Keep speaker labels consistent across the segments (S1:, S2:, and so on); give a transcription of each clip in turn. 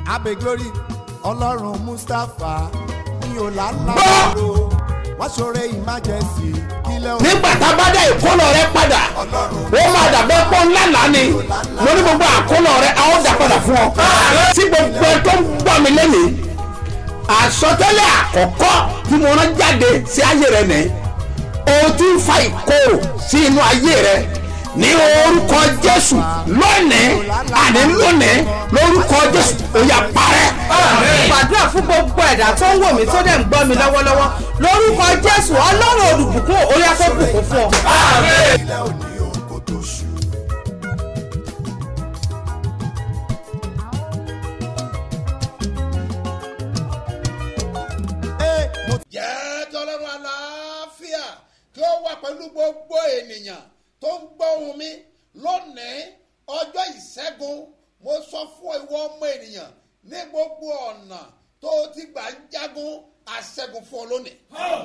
S1: abe glory ọlọ́run mustapha ní ọ̀làlàbọ̀rọ̀ wọ́n ṣoore emergency kílẹ̀ òun
S2: nígbà tá a bá dá ìkólọ rẹ padà ó máa dàbẹ́ pọ́ ńlá lánì mo ní gbogbo àkólọ rẹ a ó dà padà fún ọ. tí gbogbo ẹ tó ń gbọ́ mi lẹ́nìí àsọtẹ́lẹ̀ àkọ́kọ́ tí mo rán jáde sí ayé rẹ nìyí o ti ń fa ìkorò sí inú ayé rẹ ní orúkọ jésù lónìí àní lónìí lórúkọ jésù ó yá parẹ́.
S3: gbàdúrà fún gbogbo ẹ̀dá tó ń wò mí tó dẹ̀ ń gbọ́ mi lọ́wọ́lọ́wọ́ lórúkọ jésù ọlọ́run olùbùkún orí afẹ́bùkún fún ọ.
S1: kílẹ̀ òní òun kò tó ṣù. Ee, mo
S2: jẹ́ tọ́lọ́run àlàáfíà kí ó wà pẹ̀lú gbogbo ènìyàn tó ń gbọ́ ohùn mi lónìí ọjọ́ ìṣẹ́gun mo sọ fún ìwọ ọmọ ènìyàn ní gbogbo ọ̀nà tó o ti gbà ń jagun àṣẹ́gun fún ọ lónìí.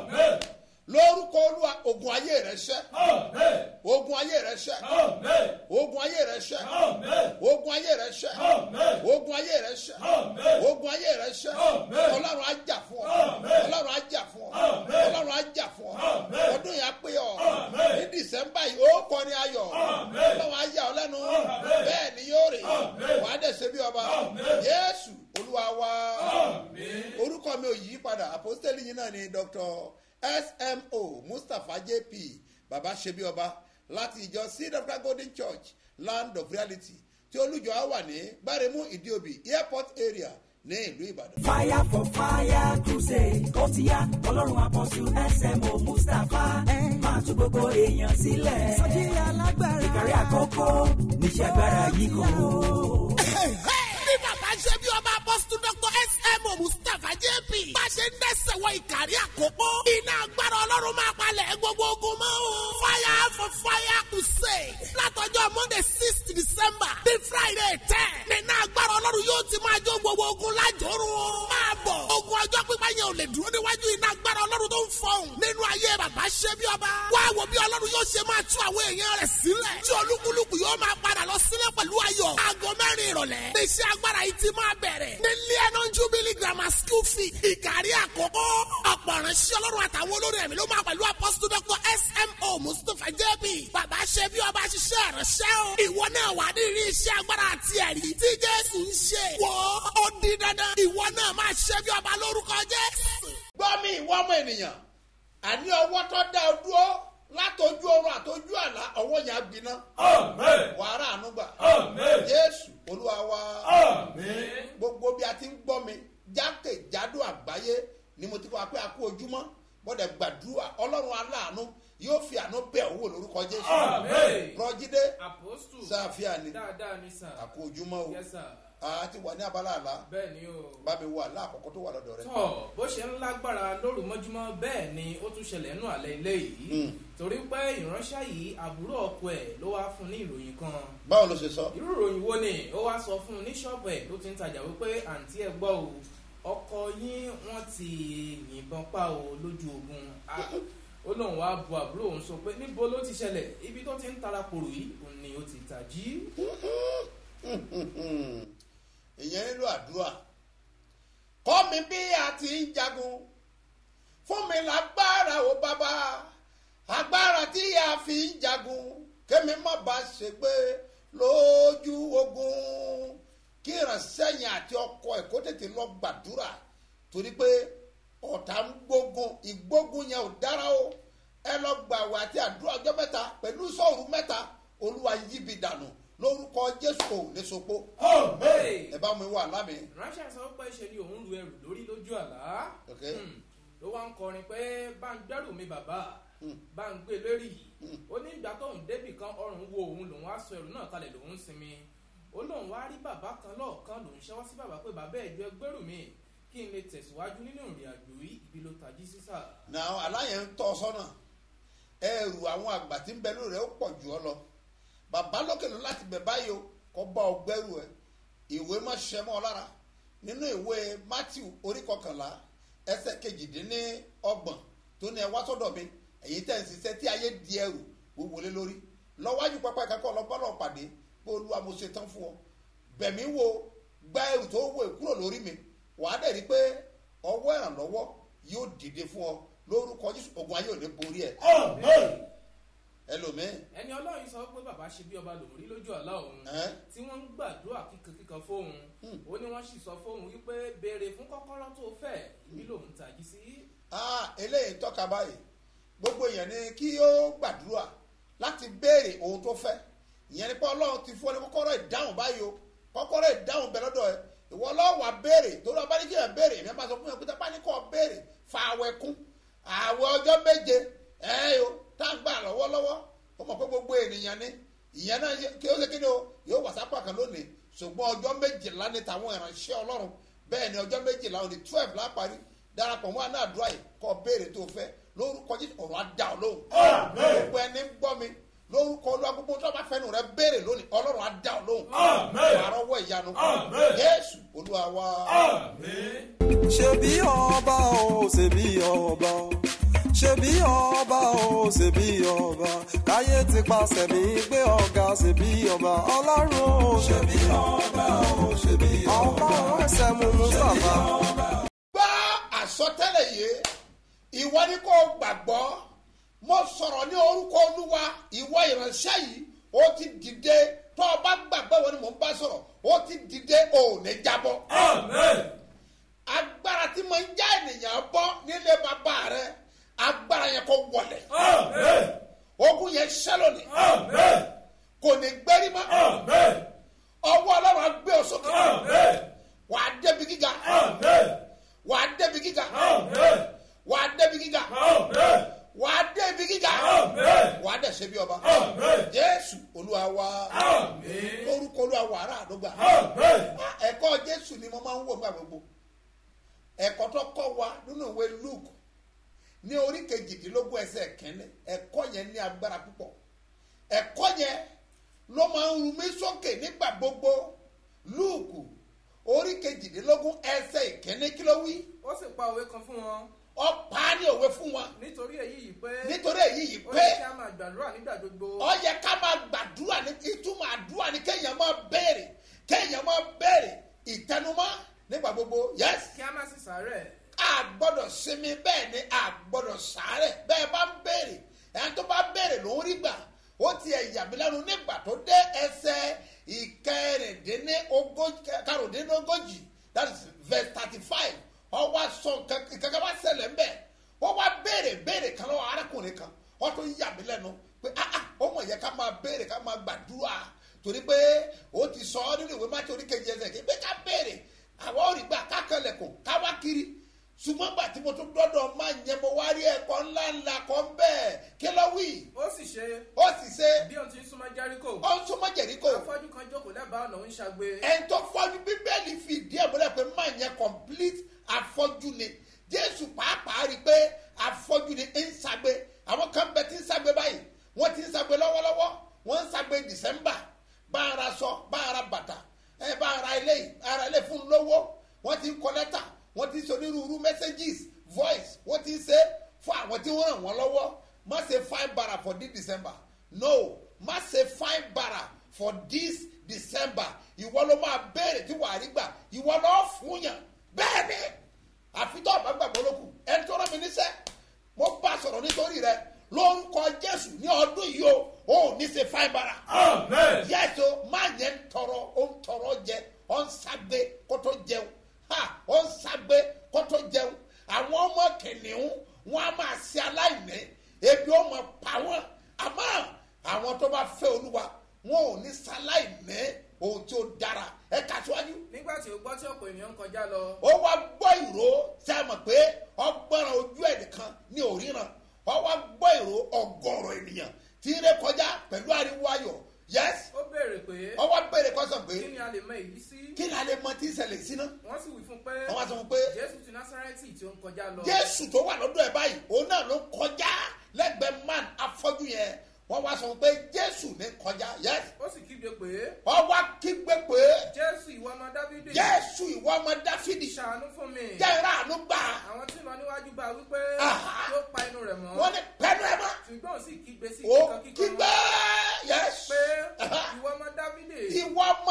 S2: lórúkọ olúwa ogun ayé rẹ ṣẹ ogun ayé rẹ ṣẹ ogun ayé rẹ ṣẹ ogun ayé rẹ ṣẹ ogun ayé rẹ ṣẹ ogun ayé rẹ ṣẹ ọlọ́run á jà fún ọ ọlọ́run á jà fún ọ ọlọ́run á jà fún ọ ọdún yà pé ọ ní dísẹ́mbà yìí ó kọrin ayọ̀ ọlọ́run á yà ọ lẹ́nu bẹ́ẹ̀ ni yóò rè wàá dẹ̀ ṣe bí ọba yéésù olúwa wa orúkọ mi ò yí padà àpọ́sítẹ́lì yìí náà ni dr smo mustapha jp baba ṣebí ọba láti ìjọ seed of God golden church land of reality tí olùjọ á wà ní gbáremú ìdíòbí airport area ní ìlú ìbàdàn.
S4: fire for fire crusade ó ti yá ọlọ́run àpọ̀jù smo mustapha máa tún gbogbo èèyàn sílẹ̀. sọ́jí alágbára ìkàrí àkókò níṣẹ́ agbára yìí kò.
S5: bí bàbá ṣe bí ọba apọ́sítù dr smo mustapha jp bá ṣe ń dẹ́sẹ̀ wọ ìkàrí àkókò iná agbára ọlọ́run máa palẹ̀ gbogbo ogun mọ́ o fire for fire crusade látọjọ́ monday six december the friday ten nínú agbára ọlọ́run yóò ti máa jó gbogbo ogun lájòrò o máa bọ̀ ogun ọjọ́ pípa yẹn ò lè dúró níwájú iná agbára ọlọ́run tó ń fọhùn nínú ayé bàbá ṣe bí ọba wá wo bí ọlọ́run yóò ṣe máa tú àwọn èèyàn rẹ̀ sílẹ̀ tí olúkúlùkù yóò máa padà lọ sílẹ̀ pẹ̀lú ayọ̀ aago mẹ́rin ìrọ̀lẹ́ iṣẹ́ agbára yìí ti máa bẹ̀rẹ̀ ní leonon jubilee grammar school fee ìkàrí àkókò ọ̀pọ̀ ìránṣẹ́ ọlọ́run àtàwọn olórí ẹ̀mí ló máa pẹ̀lú apọ́sítù dr smo mustapha jb bàbá ṣe bí ọba ṣiṣẹ́ ìránṣẹ́ o ìwọ náà wà ní ìrí iṣẹ́ agbára àti ẹ̀rí tí jésù ń ṣe wọ́ ó di dandan ìwọ náà máa ṣe bí ọba lórúkọ jésù.
S2: gbọ́ mi ìwọ ọmọ ènìyàn àní ọwọ́ tó dá ọ dúró látọjú ọrùn àtọjú àlá ọwọ́ yẹn á gbiná wàhálà ànúgbà jésù olúwa wa gbogbo bí a ti ń gbọ́ mi jákèjádò àgbáyé ni mo ti kọ́ pé a kú ojúmọ́ bọ́dẹ̀ gbàdúrà ọlọ́run aláàánú yóò fi àánú bẹ̀ owó lórúkọ jésù rọjídé
S6: apostu
S2: sáfíà ni
S6: dáadáa ni sà
S2: a kú ojúmọ́ o
S6: yes sir
S2: a ti wà ní abala àlá
S6: bẹ́ẹ̀ ni o
S2: bá mi wà láàkọ́kọ́ tó wà lọ́dọ̀ rẹ.
S6: tọ́ bó ṣe ń lágbára lóru mọ́júmọ́ bẹ́ẹ̀ ni ó tún ṣẹlẹ̀ nù alẹ́ ilé yìí torí pé ìránṣẹ́ yìí àbúrò ọkọ ẹ̀ ló wá fún ní ìròyìn kan
S2: báwo ló ṣe sọ.
S6: irú ìròyìn wo ni ó wá sọ fún un ní ṣọ́ọ̀bù ẹ̀ tó ti ń tajà wípé àǹtí ẹ̀ gbọ́ o ọkọ yín wọ́n ti yìnbọn pa o lójú ogun Ah, ó lóun wá bu àbúrò òun sọ pé níbo ló ti ṣẹlẹ̀ ibi tó ti ń tara kòrò yìí òun ni ó ti tàjí.
S2: ìyẹn nílò àdúrà kọ́ mi bí a ti ń jagun fún mi lágbára o bàbá agbára tí a fi ń jagun kémi má ba ṣe pé lójú ogun kí ìrànṣẹ́yìn àti ọkọ ẹ̀ kó tètè lọ gbàdúrà torí pé ọ̀tá ń gbógun ìgbógun yẹn ò dára o ẹ lọ gbàwé àti àdúrà ọjọ́ mẹ́ta pẹ̀lú sọ̀rù mẹ́ta olúwa yíbi dànù lórúkọ jésù kò ní sopo ẹ bá mi wà lámì.
S6: ránṣẹ́ sọ pé ṣe ni òun lu ẹrù lórí lójú àlá
S2: Ok.
S6: Hmm. ló wá ń kọrin pé bá ń gbẹ́rù mi bàbá bá ń gbé lérí ó ní ìgbà tóun débì kan ọrùn wo òun lòun á sọ ẹrù náà kalẹ̀ lòun sinmi ó lóun wá rí bàbá kan lọ́ọ̀kan lòun ṣẹ́wọ́ sí bàbá pé bàbá ẹ̀jọ́ ẹgbẹ́rù mi kí n lè tẹ̀síwájú nínú ìrìn àjò yìí ibi ló tají sísà.
S2: na aláyẹ̀ ń tọ́ ọ sọ́nà ẹrù àwọn àgbà tí ń bẹ lórí rẹ̀ ó pọ̀ jù ọ lọ bàbá lókè ló láti bẹ̀ báyìí o kọ́ bá ọ gbẹ́rù ẹ ìwé má ṣiṣẹ́ mọ́ ọ lára nínú ìwé matthew orí kọkànlá ẹsẹ̀ kejìdínní ọgbọ̀n tó ní ẹ wá sọ́dọ̀ mi èyí tẹ̀ ń ṣiṣẹ́ tí ayé di ẹrù wíwo lé lórí lọ́wájú pápá ìkákọ́ ọlọ́gbọ́n náà pàdé pé olúwa mo ṣe tán fún ọ bẹ̀mí wo gba ẹrù tó wọ kúrò lórí mi wàá dẹ̀ rí pé ọwọ́ ìrànlọ́wọ́ yóò dìde fún ọ lórúkọ jésù ogun ayé ò ní borí ẹ ẹlòmíín
S6: ẹni ọlọ́run sọ pé bàbá ṣe bí ọba lòún rí lójú àlá òun
S2: ẹ́
S6: tí wọ́n ń gbàdúrà kíkankíkan fóun ó ní wọ́n sì sọ fóun wípé béèrè fún kọ́kọ́rọ́ tó fẹ́ ibi lòun tají sí.
S2: ah eléyìí tọ́ka báyìí gbogbo èèyàn ni kí ó gbàdúrà láti béèrè ohun tó fẹ́ ìyẹn ni pé ọlọ́run ti fún ọ ní kọ́kọ́rọ́ ìdáhùn báyìí o kọ́kọ́rọ́ ìdáhùn bẹ lọ́dọ̀ ẹ ìwọ ọlọ́wà béèrè torí ọba ní kí ẹ béèrè èmi máa sọ fún yẹn pé tápá ní kọ́ béèrè fa àwẹ̀ kún àwẹ̀ ọjọ́ méje ẹ̀ o tá a gbà lọ́wọ́lọ́wọ́ ó mọ̀ pé gbogbo ènìyàn ni ìyẹn náà yẹ- kí ó ṣe kí ni o yóò wà sápá kan lónìí ṣùgbọ́n ọjọ́ méjìlá ní tàwọn ìránṣẹ́ ọlọ́run bẹ́ẹ̀ ni ọjọ́ méjìlá òní twelve láparí darapọ̀ mọ́ àná àdúrà yìí kọ́ béèrè tó fẹ́ lórúkọ jésù ọ̀rọ̀ á dá ọ lóhùn gbogbo ẹni ń gbọ́ mi lórúkọ olúwa gbogbo tó bá fẹ́nu rẹ béèrè lónìí ọlọ́run á dá ọ lóhùn wàá rọwọ́ ìyanu jésù olúwa wa.
S7: ṣebí ọba o ṣebí ọba o ṣebí ọba o ṣebí ọba káyé ti paṣẹ mi gbé ọ̀gá ṣebí ọba ọlọ́run o ṣebí ọba o ṣebí ọba ọlọ́run ẹsẹ̀ mú mustapha.
S2: gbọ́ àsọtẹ́lẹ̀ yìí ìwọ ni kò gbàgbọ́ mo sọ̀rọ̀ ní orúkọ olúwa ìwọ ìránṣẹ́ yìí ó ti dìde tó o bá gbàgbọ́ ìwọ ni mò ń bá sọ̀rọ̀ ó ti dìde ò ní jábọ́. agbára tí mo ń já ènìyàn bọ́ nílé bàbá rẹ agbára yẹn kò wọlé ogun yẹn ṣẹlẹ̀ ní kò ní gbérí mọ́ ọwọ́ ọlọ́run á gbé ọ sókè wàá débi gíga wàá débi gíga wàá débi gíga wàá débi gíga wàá dẹ̀ ṣe bí ọba jésù olúwa wa orúkọ olúwa wà ará àdógbà ẹ̀kọ́ jésù ni mo máa ń wò nígbà gbogbo ẹ̀kọ́ tó kọ́ wa nínú ìwé luke ní orí kejìdínlógún ẹsẹ̀ kẹ́lẹ́ ẹ̀kọ́ yẹn ní agbára púpọ̀ ẹ̀kọ́ yẹn ló máa ń ru mí sókè nígbà gbogbo luke orí kejìdínlógún ẹsẹ̀ ìkíní kí ló wí
S6: ó sì pa òwe kan fún wọn
S2: ọ̀pá ní òwe fún wọn
S6: nítorí èyí yìí pé
S2: nítorí èyí yìí
S6: ó
S2: pé
S6: ní kí a máa gbàdúrà nígbà gbogbo
S2: ọ yẹ ká máa gbàdúrà ní ìtumọ̀ àdúrà ní kéèyàn máa béèrè kéèyàn máa béèrè ìtẹnumọ́ nígbà gbogbo yẹs
S6: kí a má sì sàárẹ̀
S2: a gbọ́dọ̀ sinmi bẹ́ẹ̀ ni a gbọ́dọ̀ sàárẹ̀ bẹ́ẹ̀ bá ń béèrè ẹni tó bá béèrè ló ń rí gbà ó ti ẹ̀ yàmí lẹ́nu nígbà tó dé ẹsẹ̀ ìkẹrìndínlógójì that is verse thirty five ọwọ́ sọ kankan bá ṣẹlẹ̀ ń bẹ̀ wọ́n wá béèrè béèrè kan lọ́wọ́ arákùnrin kan wọ́n tó yàmí lẹ́nu pé ah ah ó mọ̀ yẹ ká máa béèrè ká máa gbàdúrà torí pé ó ti sọ ọ́ nínú ìwé mátí oríkejì ẹsẹ̀ kí pé ká béèrè àwọn ò rí gbà ká kẹlẹ̀kùn ká wá kiri ṣùgbọ́n gbà tí mo tún dọ́dọ̀ máa yẹn mo wá rí ẹ̀kọ́ ńlá ńlá kan bẹ́ẹ̀ kí ló wí
S6: ó sì ṣe
S2: ó sì ṣe
S6: bí òun ti ń súnmọ́ jẹ́ríkò
S2: ó ń súnmọ́ jẹ̀ríkò
S6: afọ́jú kan jókòó lẹ́bàá ọ̀nà ń ṣàgbé
S2: ẹni tó fọ́jú bíbélì fi ìdí ẹ̀ múlẹ̀ pé máa yẹn complete afọ́jú ni jésù pàápàá rí i pé afọ́jú ni ń ṣàgbé àwọn kan bẹ tí ń ṣàgbé báyìí wọ́n ti ń ṣàgbé lọ́wọ́lọ́wọ́ wọ́n ń ṣàgbé december bá ara sọ bá ara bàtà ẹ bá ara ilé yìí ara ilé fún lówó wọ́n ti ń kọ lẹ́tà wọ́n ti ń sọ onírúurú messages voice wọ́n ti ń ṣe fún àwọn tí wọ́n ràn wọ́n lọ́wọ́ má ṣe fine bara for this december no má ṣe fine bara for this december ìwọ ló máa béèrè tí wàá rí gbà ìwọ lọ́ọ́ fún yàn bẹ́ẹ̀ ni àfitọ́ ọ̀bá gbàgbọ́ lókun ẹni tó rán mi níṣẹ́ mo bá sọ̀rọ̀ nítorí rẹ lórúkọ jésù ní ọdún yìí o ò ní ṣe fine bara yẹ́sọ má yẹn ń tọrọ ó ń tọrọ jẹ ó ń ságbé kó tó jẹun ha ó ń ságbé kó tó jẹun àwọn ọmọ kìnìún wọn a máa ṣe aláìní ebi ó máa pa wọn àmọ́ àwọn tó bá fẹ́ olúwa wọn ò ní sáláìní ohun tí ó dára ẹ kà síwájú
S6: nígbà tí ó gbọ́ tí ọ̀pọ̀ ènìyàn ń kọjá lọ
S2: ó wá gbọ́ ìró ṣe é mọ̀ pé ọgbọ́nràn ojú ẹ̀ nìkan ní òríran ó wá gbọ́ ìró ọgọ́rọ̀ ènìyàn tí ń ré kọjá pẹ̀lú ariwo ayọ̀ yes
S6: ó béèrè pé
S2: ó wá béèrè kọ́sàn pé
S6: kí ni a lè mọ èyí sí
S2: kí ni a lè mọ tí ń ṣẹlẹ̀ sí náà
S6: wọ́n sì wí fún pé
S2: wọ́n wá sọ fún pé
S6: jésù ti násárẹ́tì tí ó ń kọjá lọ
S2: jésù tó wà lọ́dọ̀ ẹ̀ báyìí òun náà ló kọjá lẹ́gbẹ̀ẹ́ man afọ́jú yẹn wọ́n wá sọ fún pé jésù ní kọjá yes
S6: ó sì kígbe pé
S2: wọ́n wá kígbe pé
S6: jésù ìwọ ọmọ dábídì
S2: jésù ìwọ ọmọ dáfídì
S6: ṣàánú fún mi
S2: jẹ́ra àánú gbà
S6: àwọn tí ń lọ níwájú bá wípé
S2: Aha.
S6: yóò pa inú rẹ̀ mọ́
S2: wọ́n ní pẹ́ẹ́nu ẹ̀ mọ́
S6: ṣùgbọ́n ó sì kígbe sí
S2: ó
S6: kíkan kíkan
S2: kígbe yes
S6: pé
S2: Aha.
S6: ìwọ ọmọ dábídì
S2: ìwọ ọmọ dáfídì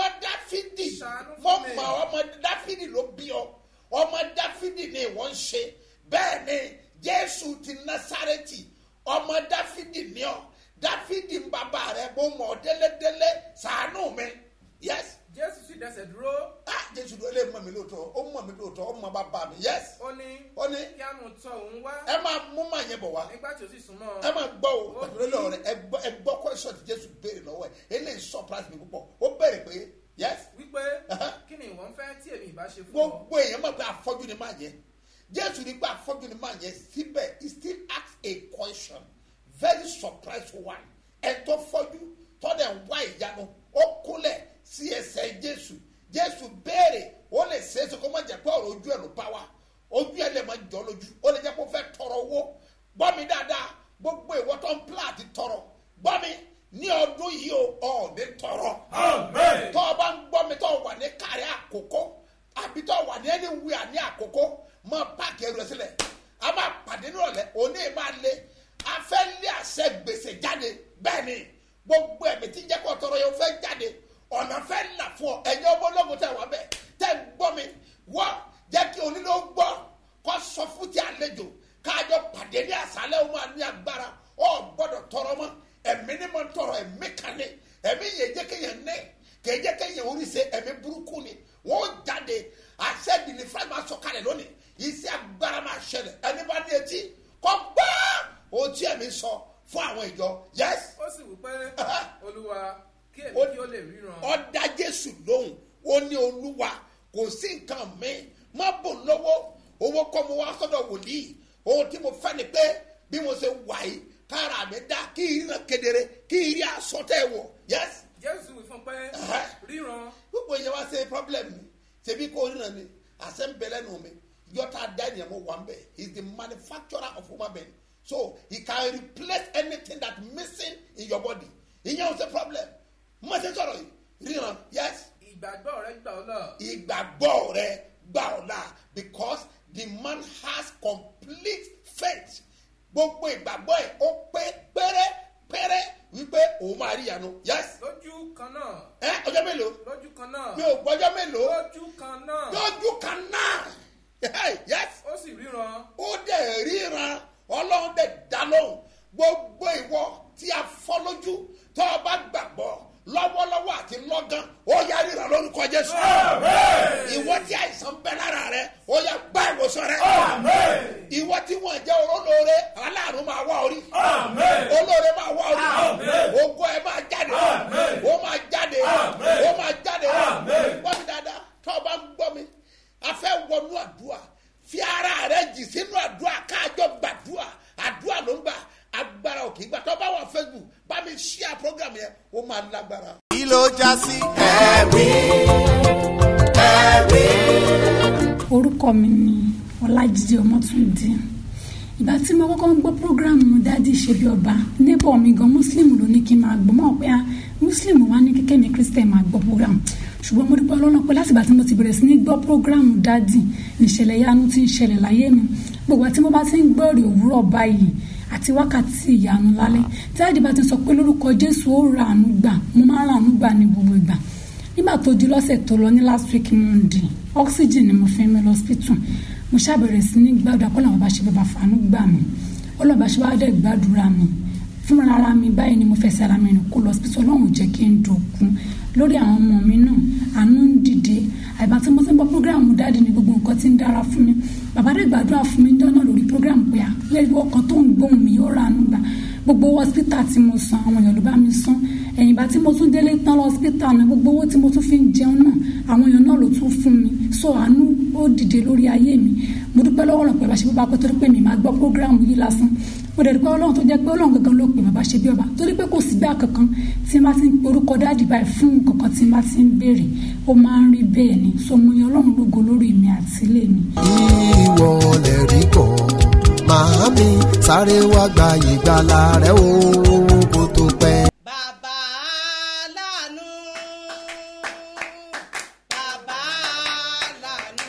S2: dáfídì
S6: Ṣàánú fún
S2: mo
S6: mi.
S2: mọ ọmọ dáfídì ló bí ọ ọmọ dáfídì ni ìwọ ń ṣe bẹ́ẹ̀ ni jésù ti násárẹ́tì ọmọ dáfídì ni ọ dáfídì ń bàbá rẹ mo mọ ọ délédélé ṣàánú mi yes
S6: jésù sì dẹsẹ̀ dúró
S2: ah jésù ló lè mọ mi lóòótọ́ ó mọ mi lóòótọ́ ó mọ bàbá mi yes
S6: ó ní
S2: ó ní
S6: kí á mú tọ òun wá
S2: ẹ máa mú màá yẹn bọ̀ wá
S6: nígbà tí ó sì súnmọ́
S2: ẹ máa gbọ́ o pẹ̀lú lọ́wọ́ rẹ ẹ gbọ́ ẹ gbọ́ question tí jésù béèrè lọ́wọ́ ẹ eléyìí surprise mi púpọ̀ ó béèrè pé yes
S6: wípé
S2: Aha.
S6: kí ni ìwọ ń fẹ́ tí èmi ìbá ṣe fún ọ
S2: gbogbo èèyàn mọ̀ pé afọ́jú ni máa yẹ jésù ní pé afọ́jú ni máa yẹ síbẹ̀ he still ask a question very surprise one ẹ tó fọ́jú tọ́lẹ̀ ń wá ìyanu ó kúnlẹ̀ sí ẹsẹ̀ jésù jésù béèrè ó lè ṣe é ṣe kó má jẹ́ pé ọ̀rọ̀ ojú ẹ̀ ló bá wa ojú ẹ̀ lè má jọ lójú ó lè jẹ́ kó fẹ́ tọrọ owó gbọ́ mi dáadáa gbogbo ìwọ tó ń pla àti tọrọ gbọ́ mi ní ọdún yìí o ọ̀ ní tọrọ tọ́ ọ bá ń gbọ́ mi tọ́ ọ wà ní kárí àkókò àbí tọ́ ọ wà ní ẹni wíwà ní àkókò mọ páàkì ẹrù ẹ sílẹ̀ a máa pàdé nírọ̀lẹ́ òní máa lé a fẹ́ lé àṣẹ gbèsè jáde bẹ́ẹ̀ ni gbogbo ẹ̀mí tí ń jẹ́ kó tọrọ yẹn fẹ́ jáde ọ̀nà fẹ́ là fún ọ ẹ̀yin ọmọ ológun tẹ̀ wá bẹ́ẹ̀ tẹ̀ ń gbọ́ mi wọ́ jẹ́ kí onílé ó gbọ́ kó sọ fún ti àlejò káàjọ pàdé ní àṣálẹ́ ó máa ní agbára ọ gbọ́dọ̀ tọrọ mọ́ ẹ̀mí ni mo ń tọrọ ẹ̀mí kan ní ẹ̀mí yẹn jẹ́ kéèyàn ní kèé jẹ́ kéèyàn orí ṣe ẹ̀mí burúkú ni wọ́n jáde àṣẹ ìdílé fúláì máa sọ kalẹ̀ lónìí iṣẹ́ agbára máa ṣẹlẹ̀ ẹni bá ní etí kọ́ gbọ́ ohun tí ẹ̀mí sọ fún àwọn ìjọ yes
S6: ó sì wí pé olúwa kí èmi
S2: Ó-
S6: kí ó lè ríran
S2: ọ̀dà jésù lóhùn ó ní olúwa kò sí nǹkan mi má bò lọ́wọ́ owó kọ́ mo wá sọ́dọ̀ wòlíì ohun tí mo fẹ́ ni pé bí mo ṣe wà yìí kára mi dá kí ìran kedere kí ìrí àsọtẹ́ wọ̀ yes
S6: jésù wí fún pé
S2: Aha.
S6: ríran
S2: gbogbo yẹn wá ṣe problem mi ṣebí kò ríran ni àṣẹ ń bẹ lẹ́nu mi yọta da ènìyàn mo wà ń bẹ he is the manufacturer of human being so he can replace anything that missing in your body ìyẹn ò ṣe problem mo ṣe sọ̀rọ̀ yìí ríran yes
S6: ìgbàgbọ́ rẹ gbà ọ́ lọ
S2: ìgbàgbọ́ rẹ gbà ọ́ la because the man has complete faith gbogbo ìgbàgbọ́ ẹ̀ ó pé pérépéré wípé òun máa rí ìyanu yes
S6: lójú kan náà
S2: ẹ ọjọ́ mélòó
S6: lójú kan náà
S2: mi ò gbọ́jọ́ mélòó
S6: lójú kan náà
S2: lójú kan náà Hey, yes
S6: ó sì ríran
S2: ó dẹ̀ ríran ọlọ́run dẹ̀ dá lóhùn gbogbo ìwọ tí a fọ́ lójú tó o bá gbàgbọ́ lọ́wọ́lọ́wọ́ àti lọ́gán ó yá ríran lórúkọ jésù ìwọ tí àìsàn bẹ lára rẹ ó yá gbá ìwòsàn rẹ ìwọ tí wọn jẹ olóore aláàánú máa wá orí olóore máa wá orí ogo ẹ máa jáde ó máa jáde ó máa jáde gbọ́ mi dáadáa tó o bá ń gbọ́ mi a fẹ́ wọnú àdúrà fi ara rẹ jì sínú àdúrà káàjọ gbàdúrà àdúrà ló ń gbà agbára òkè gbà tó bá wà facebook bá mi ṣíà program yẹn ó máa lágbára.
S1: kí ló já sí. ẹ̀rí ẹ̀rí.
S8: orúkọ mi ni ọlájídé ọmọtúndé ìgbà tí mo kọ́kọ́ ń gbọ́ programu dádì ṣebí ọba neighbor mi gan muslim ló ní kí n máa gbọ́ mọ̀ pé ah muslim wá ní kíkẹ́ mi christian máa gbọ́ program ṣùgbọ́n mo dúpẹ́ ọlọ́run pé láti ìgbà tí mo ti bẹ̀rẹ̀ sí ní gbọ́ programu dádì níṣẹ̀lẹ̀ yanu ti ń ṣẹlẹ̀ láyé mi gbogbo àti mo bá ti ń gbọ́ èrè òwúrọ̀ báyìí àti wákàtí ìyanu lálẹ́ tí dádì bá ti sọ pé lórúkọ jésù ó ra àánú gbà mo máa ń ra àánú gbà ní gbogbo ìgbà nígbà tó di lọ́sẹ̀ tó lọ ní last week monday oxygen ni mo fi ń lọ hospital mo ṣàbẹ̀rẹ̀ sí ní gbàdúrà kó làwọn bá ṣe bàbá fàánú gbà mí ọlọ́ba ṣe wá dẹ̀ gbàdúrà mi fúnra ara mi báyìí ni mo fẹsẹ̀ ara mi rìn kó lọ hospital ọlọ́run jẹ́ kí n dògún lórí àwọn ọmọ mi náà àánú ń dìde àìbá tí mo ti ń gbọ́ programu dáàdi ni gbogbo nǹkan ti ń dára fún mi bàbá dẹ̀ gbàdúrà fún mi jọ́nà lórí programu pé à lẹ́yìn ọkàn tó ń gbóhùn mi yóò rà ánú gbà gbogbo hospital tí mo san àwọn èèyàn ló bá mi san ẹ̀yìn bá tí mo tún délé tán lọ hospital náà gbogbo owó tí mo tún fi ń jẹun náà àwọn èèyàn náà ló tún fún mi so àánú ó dìde lórí ayé mi mo dúpẹ́ lọ́wọ́ lọ́pẹ́ bá ṣe bí bá pẹ́ torí pé mi máa gbọ́ programu yìí lásán mo dẹ̀ dúpẹ́ ọlọ́run tó jẹ́ pé ọlọ́run gangan ló pè bàbá ṣe bí ọba torí pé kò sí gbà kankan tí n bá ti ń pe orúkọ dáàdì báyìí fún kankan tí n bá ti ń béèrè ó máa ń rí bẹ́ẹ̀ ni so mo yan ọlọ́run lógo lórí mi àti ilé mi.
S9: ìwọ lè rí kọ́ màámi sáré wá gba ìgbàlà rẹ o kó tó pẹ́.
S3: bàbá láàánú bàbá láàánú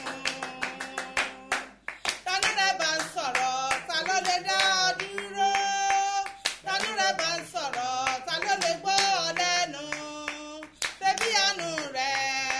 S3: tani rẹ bá ń sọ̀rọ̀ ta ló lè dá ọ dúró tani rẹ bá ń sọ̀rọ̀ ta ló lè gbọ́ ọ lẹ́nu bébí àánú rẹ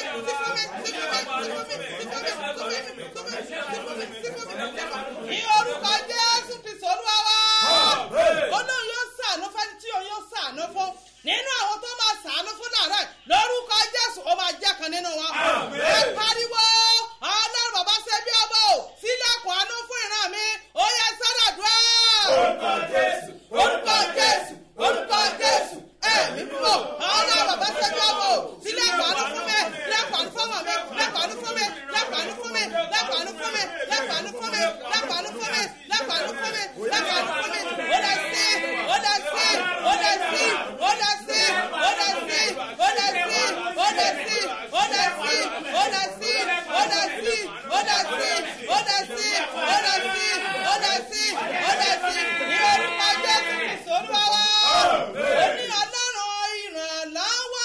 S3: ní orúkọ jésù kristu olúwa wa olóhùn yóò sàánú fẹ́ni tí òun yóò sàánú fún nínú àwọn tó máa sàánú fún làárọ̀ lórúkọ jésù ó máa jẹ́ kan nínú wọn. ẹ pariwo ọlọ́run bàbá ṣe bí ọmọ o sílẹ̀kùn àánú fún ìran mi ó yẹ sádàdúrà. orúkọ jésù orúkọ jésù orúkọ jésù ẹ̀mí mímọ́ ọlọ́run bàbá ṣe bí ọmọ o sílẹ̀kùn àánú fún mi lẹ́kùn àánú fún mi lẹ́kùn àánú fún mi lẹ́kùn àánú fún mi lẹ́kùn àánú fún mi lẹ́kùn àánú fún mi lẹ́kùn àánú fún mi lẹ́kùn àánú fún mi lẹ́kùn àánú fún mi ó lè sí ó lè sí ó lè sí ó lè sí ó lè sí ó lè sí ó lè sí ó lè sí ó lè sí ó lè sí ó lè sí ó lè sí ó lè sí ó lè sí ní orúkọ jésù kristu olúwa wa ó ní ọlọ́run ìrànlọ́wọ́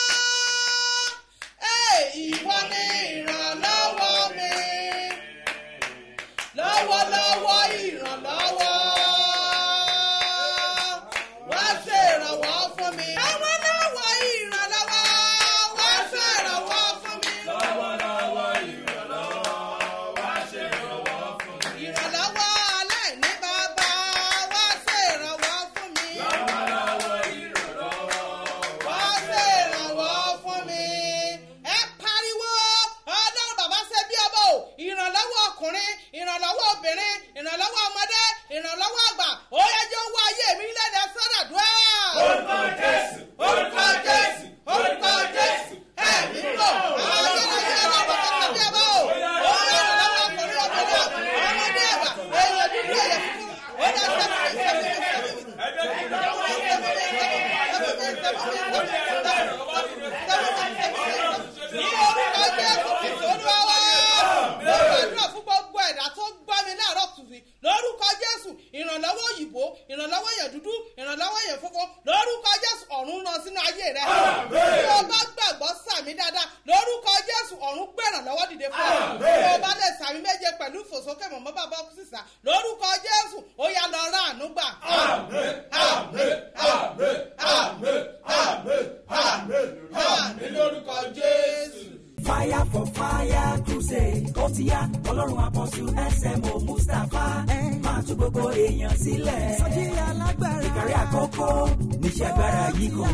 S3: ẹ̀ ìwọ ni ìrànlọ́wọ́ mi lọ́wọ́lọ́wọ́ ìrànlọ́wọ́ wá ṣe ìrànwọ́ fún mi. lọ́wọ́lọ́wọ́ ìrànlọ́wọ́ wá ṣe ìrànwọ́ fún mi. lọ́wọ́lọ́wọ́ ìrànlọ́wọ́ wá ṣe ìrànwọ́ fún mi. ìrànlọ́wọ́ alẹ́ ní bàbá wá ṣe ìrànwọ́ fún mi. lọ́wọ́lọ́wọ́ ìrànlọ́wọ́ wá ṣe ìrànwọ́ fún mi. ẹ pariwo ọlọ́run bàbá ṣe bí ọmọ o ìrànlọ́wọ́ ọkùnrin ìrànlọ́wọ́ obìnrin ìrànlọ́wọ́ ọmọdé ìrànlọ́wọ́ àgbà ó yẹ jẹ́ owó ayé mi lẹ́nu sọ́dọ̀dúrà. orúkọ jésù orúkọ jésù orúkọ jésù ẹ̀mí lò ayérayé ọlọ́run bàbá ṣe bí ọmọ o ó yẹ ìrànlọ́wọ́ ọkùnrin obìnrin ọmọdé àgbà èèyàn dúdú èèyàn funfun ó yẹ sẹ́fún ní orúkọ jésù kristu olúwa wa mo gbàdúrà fún gbogbo ẹ̀dá tó gbọ́ mi láàárọ̀ tùfì lórúkọ jésù ìrànlọ́wọ́ òyìnbó ìrànlọ́wọ́ èèyàn dúdú ìrànlọ́wọ́ èèyàn funfun lórúkọ jésù ọ̀run ràn sínú ayé rẹ bí o bá gbàgbọ́ sàmì dáadáa lórúkọ jésù ọ̀run gbé ìrànlọ́wọ́ dìde fún ọ bí o bá lè sàmì méje pẹ̀lú ìfòsókè mọ̀mọ́ bàbá kú sísà lórúkọ jésù ó yá lọ rà àánú gbà. àmín àmín àmín àmín àmín àmín àmín lórúkọ jésù.
S4: fire for fire crusade ó ti yá ọlọ́run àpọ̀jù smo mustapha máa tú gbogbo èèyàn sílẹ̀ sọ́jí alágbára ìkàrí àkókò níṣẹ́ agbára yìí kò.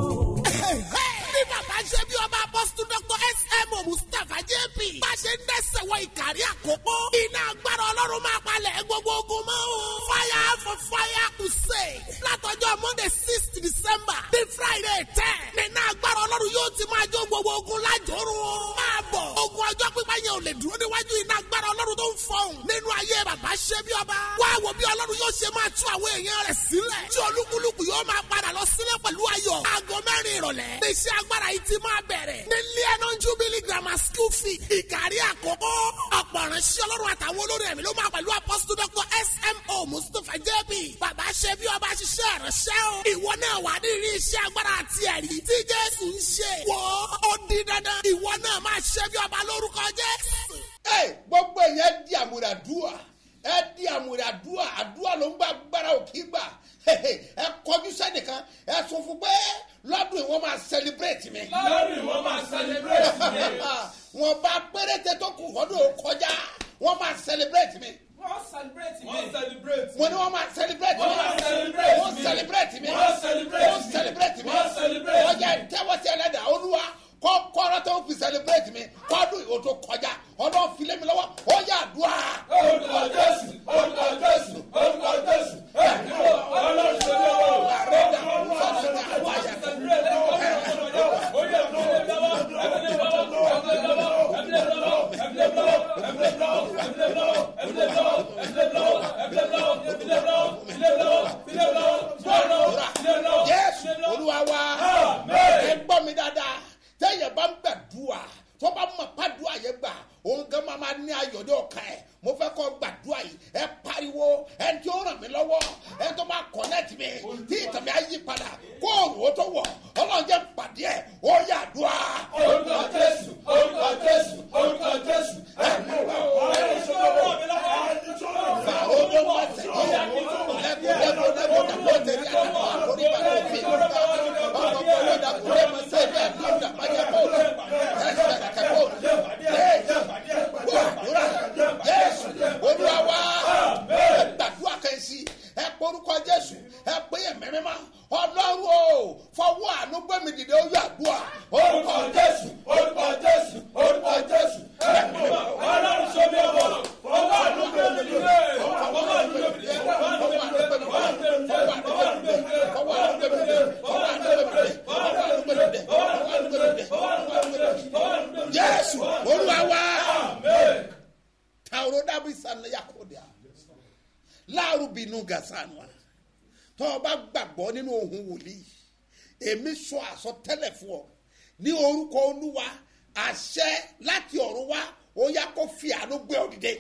S5: bí bàbá ṣe bí ọba apọ́sítù dr smo mustapha jp bá ṣe ń dẹ́sẹ̀ wọ ìkàrí àkókò iná agbára ọlọ́run máa palẹ̀ gbogbo ogun mọ́ o. fire for fire crusade látọjọ́ monday six december bí friday ten nínú agbára ọlọ́run yóò ti máa jó gbogbo ogun lájòrò o. máa bọ̀ ogun ọjọ́ pípa yẹn ò lè dúró níwájú iná agbára ọlọ́run tó ń fọhùn nínú ayé bàbá ṣe bí ọba. wá wo bí ọlọ́run yóò ṣe máa tú àwọn èèyàn rẹ̀ sílẹ̀ tí olúkúlùkù yóò máa padà lọ sílẹ̀ pẹ̀lú ayọ̀. aago mẹ́rin ìrọ̀lẹ́ iṣẹ́ agbára yìí ti máa bẹ̀rẹ̀ ní leonon jubilee grammar school fee ìkàrí àkókò ọ̀pọ̀ ìránṣẹ́ ọlọ́run àtàwọn olórí ẹ̀mí ló máa pẹ̀lú apọ́sítù dr smo mustapha jp bàbá ṣe bí ọba ṣiṣẹ́ ìránṣẹ́ o ìwọ náà wà ní ìrí iṣẹ́ agbára àti ẹ̀rí tí jésù ń ṣe wọ́ ó di dandan ìwọ náà máa ṣe bí ọba lórúkọ jésù.
S2: ẹ gbogbo èèyàn di àmúradúà ẹ di àmúradúà àdúà ló ń gbà gbára òkè gbà ẹ kọjú sẹ́nìkan ẹ sọ fún pé lọ́dún yìí wọ́n máa celebrate mi.
S6: lọ́dún yìí wọ́n máa celebrate mi.
S2: wọ́n bá péréte tó kù kọ́dún ò kọjá wọ́n máa celebrate mi.
S6: wọ́n celebrate mi. wọ́n celebrate mi.
S2: mo ní wọ́n máa celebrate mi.
S6: Wọ́n máa celebrate
S2: wọ́n
S6: mi.
S2: celebrate mi.
S6: Wọ́n celebrate
S2: wọ́n
S6: mi.
S2: celebrate mi.
S6: Wọ́n celebrate
S2: ọjà tẹ́wọ́ sí ẹlẹ́dàá olúwa kọ́kọ́rọ́ tó fi celebrate mi kọ́dún yìí ó tó kọjá ọdún filé mi lọ́wọ́ ó yà dùá.
S6: orúkọ jésù orúkọ jésù orúkọ jésù ẹ̀mí wò ọlọ́run ṣe bí ọwọ́
S2: àrẹ́dà fọ́sọ̀tà àwáyà. jésù olúwa wa mi dáadáa tẹ́yẹ̀ bá ń gbàdúrà tó bá mọ̀ pàdúrà yẹn gbà òun gan máa máa ní ayọ̀dẹ́ ọ̀kan ẹ̀ mo fẹ́ kọ́ gbàdúrà yìí ẹ pariwo ẹ tí ó ràn mí lọ́wọ́ ẹ tó máa kọ̀nẹ́tì mi tí ìtàn mi á yí padà kó òrùn ó tó wọ̀ ọlọ́run jẹ́ pàdé ẹ̀ ó yà dùà. orúkọ jésù orúkọ jésù orúkọ jésù ẹ mú wa ó ẹ sọ́wọ́ mi lọ́wọ́. fa owó wá sí i lẹ́kọ̀ọ́ lẹ́kọ̀ọ́ lẹ́kọ̀ọ́ dàgbọ́ tẹ̀lé àdàkọ̀ àkórí bàtà òfin ọkọ̀ kọ́lọ́ dàgbọ́ lẹ́mọ̀ sẹ́ẹ̀dì àdúrà dàgbàjà bọ́ọ̀lù ẹ̀sẹ̀ dàkẹ́ bọ́ọ̀lù gbàdúrà jésù olúwa wá ẹ gbàdúrà kẹ́sì ẹ porúkọ jésù ẹ pé ẹ̀mí mímá ọlọ́run o fọwọ́ àánú gbẹ̀mí dìde ó yà dùà orúkọ jésù orúkọ jésù orúkọ jésù ẹ̀mí mímá ọlọ́run sọ mi ọwọ́ fọwọ́ àánú gbẹ̀mí dìde fọwọ́ àánú gbẹ̀mí dìde fọwọ́ àánú gbẹ̀mí dìde fọwọ́ àánú gbẹ̀mí dìde fọwọ́ àánú gbẹ̀mí dìde fọwọ́ àánú gbẹ̀mí dìde fọwọ́ àánú gbẹ̀mí dìde fọwọ́ àánú gbẹ̀mí dìde fọwọ́ àánú gbẹ̀mí dìde fọwọ́ àánú gbẹ̀mí dìde jésù olúwa wá tàwọn dábì sànni yakodia láàrú bínú gasanwa tó o bá gbàgbọ́ nínú ohun wòlíì èmi sọ àsọtẹ́lẹ̀ fún ọ ní orúkọ olúwa àṣẹ láti ọ̀run wá ó yá kó fi àánú gbé ọ dìde.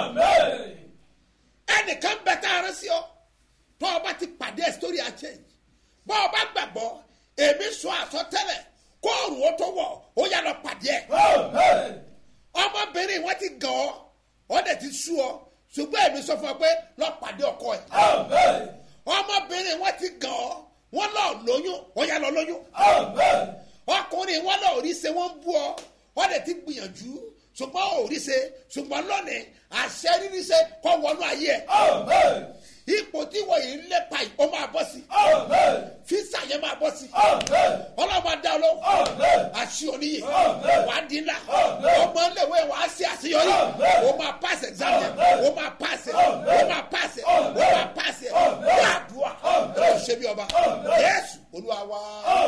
S2: ẹnìkan bẹ tá a rẹ sí ọ tó o bá ti pàdé sítórí àchẹ́yìn bọ́ ọ bá gbàgbọ́ èmi sọ àsọtẹ́lẹ̀ kó òrùn ó tó wọ̀ ó yá lọ pàdé ẹ̀. ọmọbìnrin wọn ti gàn ọ́ ọ dẹ̀ ti sú ọ ṣùgbọ́n èmi sọ fún ọ pé lọ pàdé ọkọ ẹ̀. ọmọbìnrin wọn ti gàn ọ́ wọn lọ lóyún ó yá lọ lóyún. ọkùnrin wọn lọ rí ṣe wọn bú ọ ọ dẹ̀ ti gbìyànjú ṣùgbọ́n ò rí ṣe ṣùgbọ́n lónìí àṣẹ rírí ṣe kọ́ wọnú ayé ẹ̀. ipò tí wọ́n yìí ń lépa yìí ó máa bọ́ sí. físà yẹn máa bọ́ sí. ọlọ́mọ adá lọ. àṣì oníyè. wàá dín ńlá. ọmọ iléèwé wàá ṣe àṣeyọrí. o máa pass exam yẹn. o máa pass ẹ̀. o máa pass ẹ̀. o máa pass ẹ̀. wàá dùn à. ó ṣe bí ọba. yéésù olúwa wá.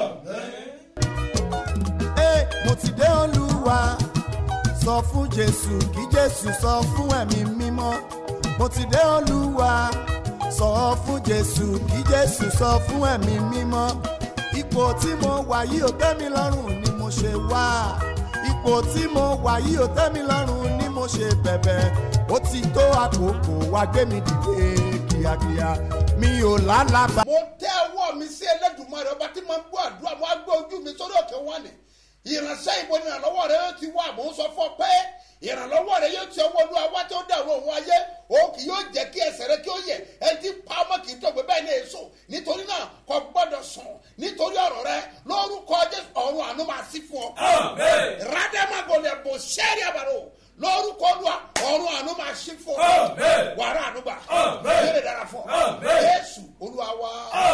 S1: Ẹ, mo ti dé olúwa sọ fún jésù kí jésù sọ fún ẹ̀mí mímọ́ mo ti dé olúwa sọ fún jésù kí jésù sọ fún ẹ̀mí mímọ́ ipò tí mo wà yìí ò tẹ́ mi lọ́rùn ni mo ṣe wá ipò tí mo wà yìí ò tẹ́ mi lọ́rùn ni mo ṣe bẹ̀bẹ̀ ó ti tó àkókò wá gbé mi dìde kíákíá mi ò lálàbà.
S2: mo tẹ ọwọ́ mi sí ẹlẹ́dùnmọ́rẹ́ ọba tí mo ń gbọ́ àdúrà mo á gbé ojú mi sórí òkè wọn ni ìránṣẹ́ ìbò ni ìrànlọ́wọ́ rẹ yóò ti wá mò ń sọ fún ọ pé ìrànlọ́wọ́ rẹ yóò ti ọwọ́ olúwa wá tí ó dẹ̀rọ òun ayé òun kì yóò jẹ́ kí ẹsẹ̀ rẹ kí ó yẹ ẹ ti pa ọmọ kì í tọ̀gbẹ́ bẹ́ẹ̀ ní èso nítorí náà kò gbọ́dọ̀ sùn nítorí ọ̀rọ̀ rẹ lórúkọ jésù ọ̀run àánú máa sí fún ọ. rádẹ́màgòlẹ̀ bò sẹ́ẹ̀rì àbàrò lórúkọ olúwa ọ̀run àánú máa sí fún ọ. wàrà àánú gbà yóò dára fún ọ. jésù olúwa wá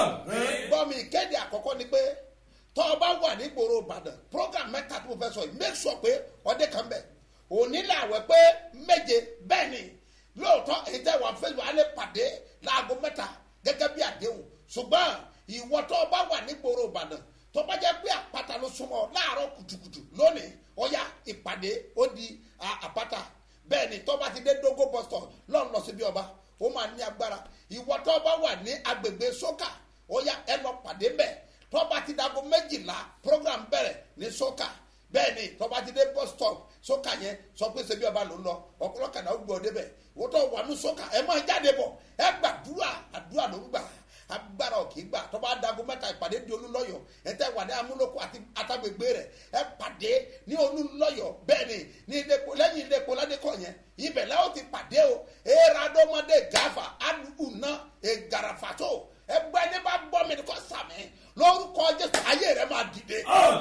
S2: gbọ́ mi ìkéde àkọ́kọ́ ni pé tọ́ ọ bá wà ní gbòòrò ìbàdàn program mẹ́ta tó fẹ́ sọ yìí make sure pé ọdẹ kan bẹ̀ òní làwẹ̀ pé méje bẹ́ẹ̀ ni lóòótọ́ èyí tẹ́ wà fẹ́ wà á lè pàdé láago mẹ́ta gẹ́gẹ́ bí àdéhùn ṣùgbọ́n ìwọ tọ́ ọ bá wà ní gbòòrò ìbàdàn tó bá jẹ́ pé àpáta ló súnmọ́ láàárọ̀ kùtùkùtù lónìí ọ̀ya ìpàdé ó di àpáta bẹ́ẹ̀ ni tọ́ bá ti dé dógó bọ́sítọ̀ lọ́n lọ síbi ọba ó máa ní agbára ìwọ tọ́ bá wà ní agbègbè sókà ọ̀ya ẹ lọ pàdé bẹ́ẹ̀ tọ́ba ti dago méjìlá program bẹ̀rẹ̀ ní sọ́kà bẹ́ẹ̀ ni tọ́ba ti dé bus stop sọ́kà yẹn sọ pé ṣebí ọba ló ń lọ ọ̀pọ̀lọpọ̀ ó gbọ́ débẹ̀ wọ́n tó wà ní sọ́kà ẹ máa jáde bọ̀ ẹ gbàdúrà àdúrà ló ń gbà agbára òkè gbà tọ́ba dago mẹ́ta ìpàdé di olúlọ́yọ̀ ẹ tẹ́ wà ní amúlòkọ àti àtàgbègbè rẹ̀ ẹ pàdé ní olúlọ́yọ̀ bẹ́ẹ̀ ni ní ilé-epo lẹ́yìn ilé-epo ládékọ̀ yẹn ibẹ̀ lẹ́wọ̀n ti pàdé o eradọ́mọdé gàfà alùpùpù egarafato ẹgbẹ́ ní bá gbọ́ mi ní kò sàmì lórúkọ jésù ayé rẹ máa dìde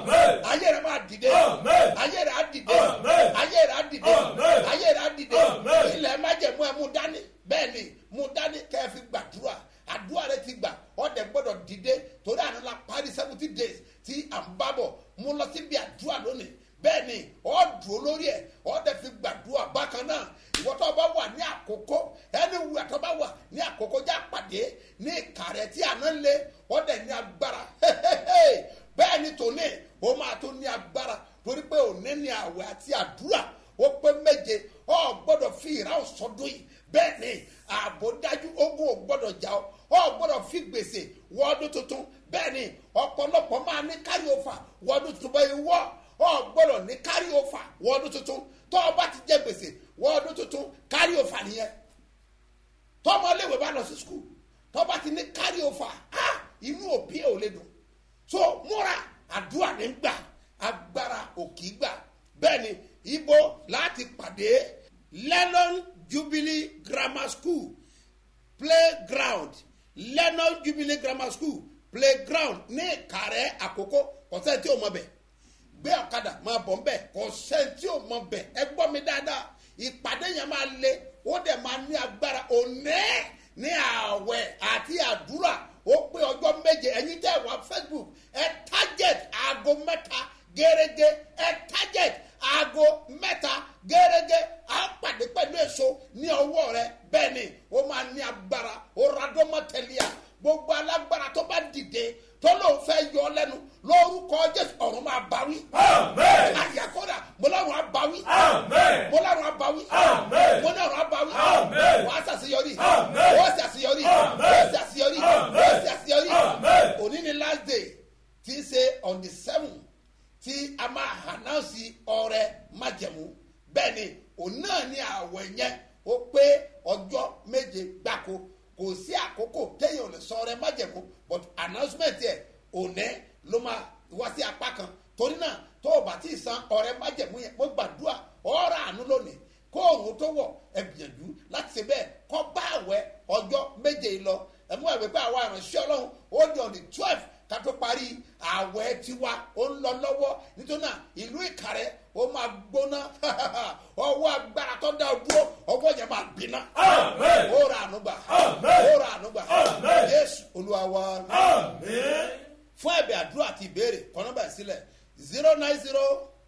S2: ayé rẹ máa dìde ayé rẹ á dìde ayé rẹ á dìde ayé rẹ á dìde ilẹ̀ májẹ̀mú ẹ mú dání bẹ́ẹ̀ ni mú dání kẹ́ ẹ fi gbàdúrà àdúrà rẹ ti gbà ọ̀dẹ̀ gbọ́dọ̀ dìde torí àná la parí seventy days tí à ń bá bọ̀ mú lọ síbi àdúrà lónìí bẹ́ẹ̀ ni ọ́ dùn lórí ẹ̀ ọ́ dẹ̀ fi gbàdúrà bákan náà ìwọ tó bá wà ní àkókò ẹni wù ẹ̀ tó bá wà ní àkókò já pàdé ní ìkàrẹ̀ tí àná ń lé ọ́ dẹ̀ ní agbára bẹ́ẹ̀ ni tòní ó máa tó ní agbára torí pé òní ní àwẹ̀ àti àdúrà ó pé méje ọ́ gbọ́dọ̀ fi ìrà òsọdún yìí bẹ́ẹ̀ ni ààbò dájú ogun ò gbọ́dọ̀ jà ọ́ ọ́ gbọ́dọ̀ fi gbèsè wọ́ọ́dún tuntun bẹ́ẹ̀ ni ọ̀pọ̀lọpọ̀ máa ní carry over wọ́ọ̀dún tuntun bẹ́ẹ̀ wọ́ ọ gbọ́dọ̀ ní carry over wọ́ọ̀dún tuntun tó o bá ti jẹ gbèsè wọ́ọ̀dún tuntun carry over nìyẹn tọ́mọ léwe bá lọ sí skul tó bá ti ní carry over ah inú òbí ẹ̀ ò lè dùn so múra àdúrà ní gbà agbára òkì gbà bẹ́ẹ̀ ni ibo láti pàdé lennon jubilee grammar school playground lennon jubilee grammar school playground ní ìkàrẹ́ àkókò ọ̀sẹ̀ tí o mọ̀ bẹ̀ gbé ọ̀kadà máa bọ̀ ńbẹ̀ ọ̀sẹ̀ tí o mọ̀ bẹ̀ ẹ gbọ́ mi dáadáa ìpàdé yẹn máa le ó dẹ̀ máa ní agbára òní ní ààwẹ̀ àti àdúrà ó pé ọjọ́ méje ẹ̀yin tẹ́ wá facebook ẹ target aago mẹ́ta gẹ́gẹ́ ẹ target aago mẹ́ta gẹ́gẹ́ á pàdé pẹ̀lú èso ní ọwọ́ rẹ bẹ́ẹ̀ ni ó máa ní agbára ó radọ́mọ́tẹ́líà gbogbo alágbára tó bá dìde tó lóun fẹ́ yọ lẹ́nu lórúkọ jésù ọ̀run máa bá wí. àyàkọ́dà mo lọ́run á bá wí. mo lọ́run á bá wí. mo lọ́run á bá wí. wàá ṣàṣeyọrí. wàá ṣàṣeyọrí. wàá ṣàṣeyọrí. wàá ṣàṣeyọrí. òní ni last day tí í ṣe on the seven tí a máa hànáàsì ọrẹ májẹ̀mú bẹ́ẹ̀ ni òun náà ní àwẹ̀ yẹn ó pé ọjọ́ méje gbáko kò sí àkókò téèyàn ò lè sọ ọrẹ májẹ̀mú but announcement yẹ òní ló máa wá sí apá kan torí náà tó o bá ti san ọrẹ májẹ̀mú yẹn mo gbàdúrà ọ̀rọ̀ àánú lónìí kó òun tó wọ̀ ẹ gbìyànjú láti ṣe bẹ́ẹ̀ kọ́ bá àwẹ̀ ọjọ́ méje yìí lọ ẹ mú ẹ̀wẹ̀ pé àwa ìránṣẹ́ ọlọ́run ó di on the twelve ká tó parí àwẹ̀ tiwa ó ń lọ lọ́wọ́ nítorí náà ìlú ìkàrẹ́ ó máa gbóná ọwọ́ agbára tó dá o dúró ọwọ́ yẹn máa gbiná ó ra ànúgbà ó ra ànúgbà jésù olúwa wa fún ẹ̀bẹ̀ àdúrà àti ìbéèrè kọ́nọ́bà sílẹ̀ zero nine zero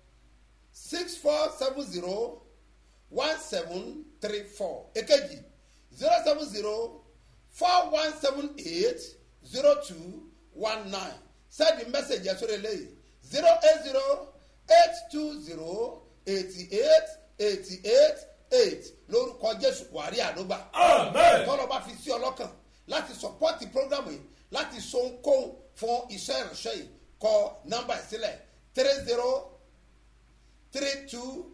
S2: six four seven zero one seven three four èkejì zero seven zero four one seven eight zero two one nine send the message yẹn sórí eléyìí zero eight zero eight two zero eighty eight eighty eight eight lórúkọ jésù wàrí àdógbà tọ́lọ́ bá fi sí ọlọ́kàn láti sọpọ́tì prógrámù yìí láti so ohunkóhun fún iṣẹ́ ìránṣẹ́ yìí kọ nọ́mbà ìsílẹ̀ three zero three two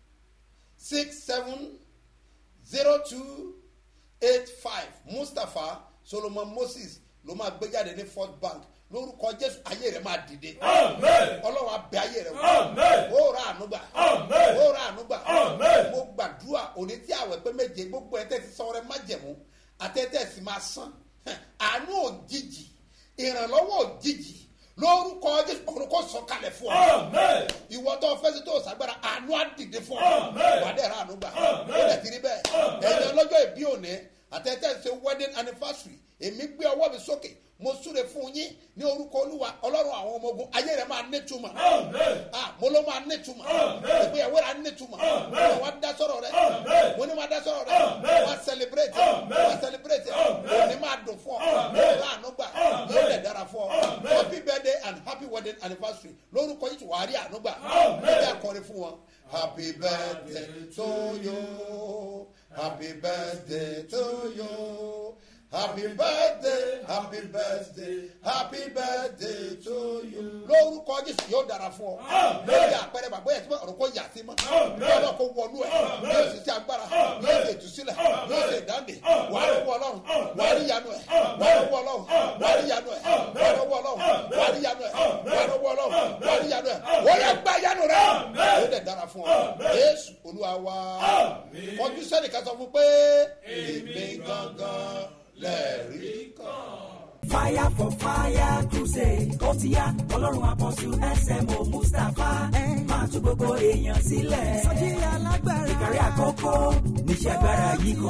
S2: six seven zero two eight five mustapha solomon moses ló máa gbé jáde ní fort bank lórúkọ jésù ayé rẹ máa dìde ọlọ́run abẹ ayé rẹ wò ó ra ànúgbà ó ra ànúgbà mo gbàdúrà òní tí àwẹ̀ pé méje gbogbo ẹ̀ tẹ́ ti sọ rẹ má jẹ̀mú àtẹ́tẹ́ sì máa san àánú òjijì ìrànlọ́wọ́ òjijì lórúkọ jésù ọ̀run kò sọ kalẹ̀ fún ọ ìwọ tó fẹsẹ̀ tó sàgbára àánú àdìde fún ọ wàdẹ̀ ra ànúgbà ó lẹ̀ tiri bẹ́ẹ̀ ẹ̀yin ọlọ́jọ́ ìbí òní àtẹ́tẹ́ ṣe wedding anniversary èmi gbé ọwọ́ mi sókè mo súre fún yín ní orúkọ olúwa ọlọ́run àwọn ọmọ ogun ayé rẹ̀ máa nítumọ̀ mo ló máa nítumọ̀ ìgbéyàwó rẹ̀ á nítumọ̀ mo wá dá sọ̀rọ̀ rẹ̀ mo ní máa dá sọ̀rọ̀ rẹ̀ wá celebrate wá celebrate òní máa dùn fún ọ láàánú gbà yóò lè dára fún ọ happy birthday and happy wedding anniversary lórúkọ yìí tí wàá rí àánú gbà ẹgbẹ́ akọrin fún wọn happy birthday to you happy birthday to you. Happy birthday, happy birthday, happy birthday to you. Lórúkọ Jésù yóò dára fún ọ. Lórí àpẹẹrẹ bàbá yẹn tí wọ́n ọ̀rọ̀ kò yà sí mọ́. Yóò lọ kó wọnú ẹ̀. Yóò sì ti agbára. Yóò sì ìtúsílẹ̀. Yóò sì ìdáǹdè. Wà á lọ́wọ́ Ọlọ́run. Wà á rí yanu ẹ̀. Wà á lọ́wọ́ Ọlọ́run. Wà á rí yanu ẹ̀. Wà á lọ́wọ́ Ọlọ́run. Wà á rí yanu ẹ̀. Wà á lọ́wọ́ Ọlọ́run. Wà á rí yanu ẹ̀. Wọ́n yẹ gba yanu rẹ̀. Yóò dẹ̀ dára fún ọ. Jésù Olúwa wa. Kọjú sẹ́nìkan sọ fún pé èmi gangan lẹ́ẹ̀rí kan.
S4: fire for fire crusade ó ti yá ọlọ́run àpọ̀jù smo mustapha máa tún gbogbo èèyàn sílẹ̀. sọjí alágbára ìkàrí àkókò níṣẹ́ agbára yìí kò.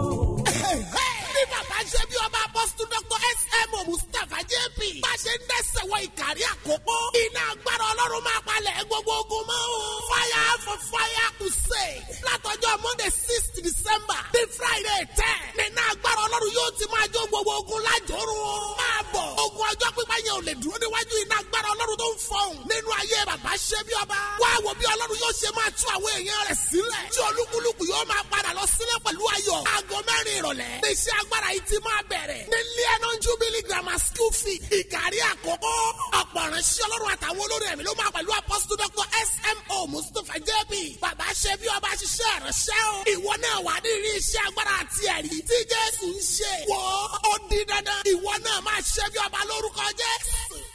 S5: bí bàbá ṣe bí ọba apọ́sítù dr smo mustapha jp bá ṣe ń dẹ́sẹ̀ wọ ìkàrí àkókò iná agbára ọlọ́run máa palẹ̀ gbogbo ogun mọ́ o. fire for fire crusade látọjọ́ monday sixth december the friday ten nínú agbára ọlọ́run yóò ti máa jó gbogbo ogun lájòrò. máa bọ̀ ogun ọjọ́ pípa yẹn ò lè dúró níwájú iná agbára ọlọ́run tó ń fọhùn nínú ayé bàbá ṣe bí ọba. wá wo bí ọlọ́run yóò ṣe máa tú àwọn èèyàn rẹ̀ sílẹ̀. tí olúkúlùkù yóò máa padà lọ sílẹ̀ pẹ̀lú ayọ̀. aago mẹ́rin ìrọ̀lẹ́. ní iṣẹ́ agbára yìí ti máa bẹ̀rẹ̀. ní leonon jubilee grammar school fee. ìkàrí àkókò. ọ̀pọ̀ ìránṣẹ́ ọlọ́run àtàwọn olórí ẹ̀mí ló máa pẹ̀lú apọ́sítù dr smo mustapha jb. bàbá ṣe bí ọba ṣiṣẹ́ ìránṣẹ́ o. ìwọ náà wà ní ìrí iṣẹ́ agbára àti ẹ̀rí. tí jésù ń ṣe. wò ó di dandan. ìwọ náà máa ṣe bí ọba lórúkọ jésù.